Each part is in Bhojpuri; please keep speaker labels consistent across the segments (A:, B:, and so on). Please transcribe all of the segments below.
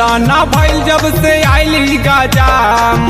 A: टेंशन ना भइल जब से आइली गजाम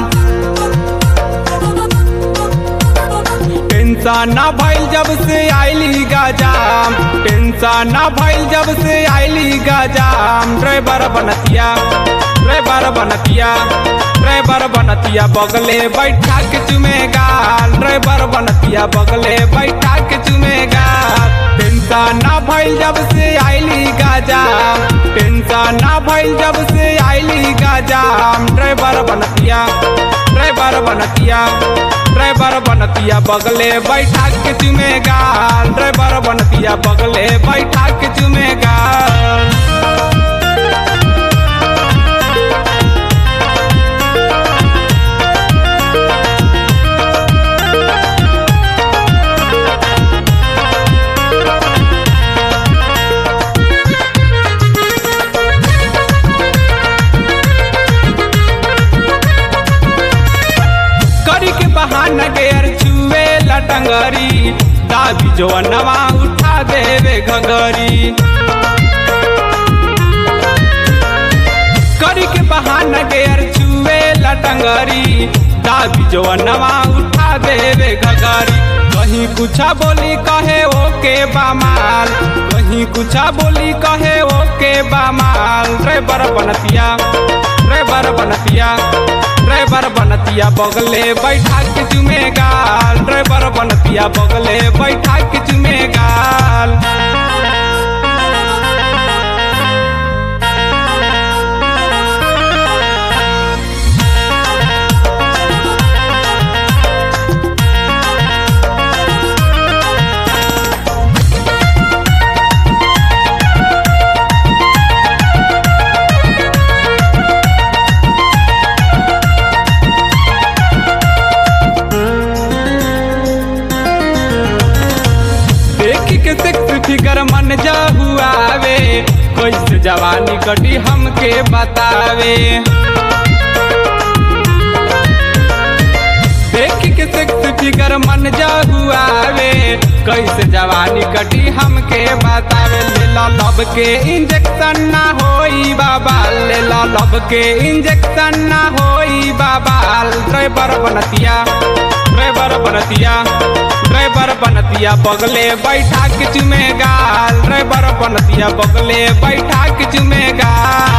A: टेंशन ना भइल जब से आइली गजाम टेंशन ना भइल जब से आइली गजाम ड्राइवर बनतिया ड्राइवर बनतिया ड्राइवर बनतिया बगले बैठा के चुमेगा ड्राइवर बनतिया बगले बैठा के चुमेगा टेंशन ना भइल जब से आइली गजाम टेंशन ना भइल जब से आइली गजाम ड्राइवर बनतिया ड्राइवर बनतिया ड्राइवर बनतिया बगले बैठा के चुमेगा ड्राइवर बनतिया बगले बैठा के चुमेगा करी के बहाना गेर छुए लटंगरी दाबी जो नवा उठा देवे घगरी करी के बहाना गेर छुए लटंगरी दाबी जो नवा उठा देवे घगरी कहीं कुछा बोली कहे ओके बामाल कहीं कुछा बोली कहे ओके बामाल ड्राइवर बनतिया ड्राइवर बनतिया ड्राइवर बनतिया बगले बैठा के चुमेगा ड्राइवर बनतिया बगले बैठा के चुमेगा देखी के सेक्स फिगर मन जा हुआवे कैसे जवानी कटी हमके बतावे देखी के सेक्स फिगर मन जा हुआवे कैसे जवानी कटी हमके बतावे ले लो लब के इंजेक्शन ना होई बाबा ले लो लब के इंजेक्शन ना होई बाबा ड्राइवर बनतिया ड्राइवर बनतिया ड्राइवर बनतिया बगले बैठा के चुमेगा ड्राइवर बनतिया बगले बैठा के चुमेगा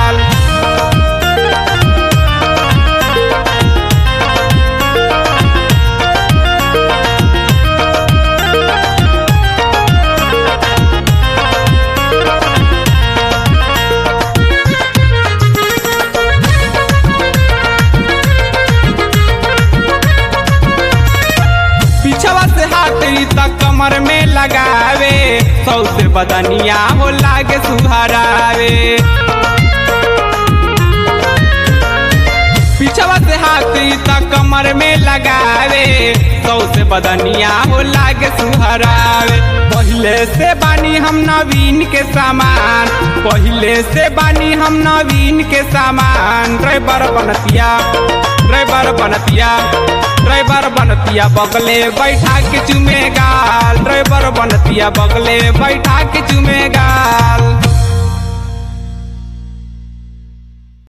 A: पीछवा से हाथ ई तक कमर में लगावे सौ से बदनिया हो लागे सुहरावे पीछवा से हाथ ई तक कमर में लगावे सौ से बदनिया हो लागे सुहरावे पहले से बानी हम नवीन के सामान पहले से बानी हम नवीन के सामान ड्राइवर बनतिया ड्राइवर बनतिया ड्राइवर बनतिया बगले बैठा के चुमेगा ड्राइवर बनतिया बगले बैठा के चुमेगा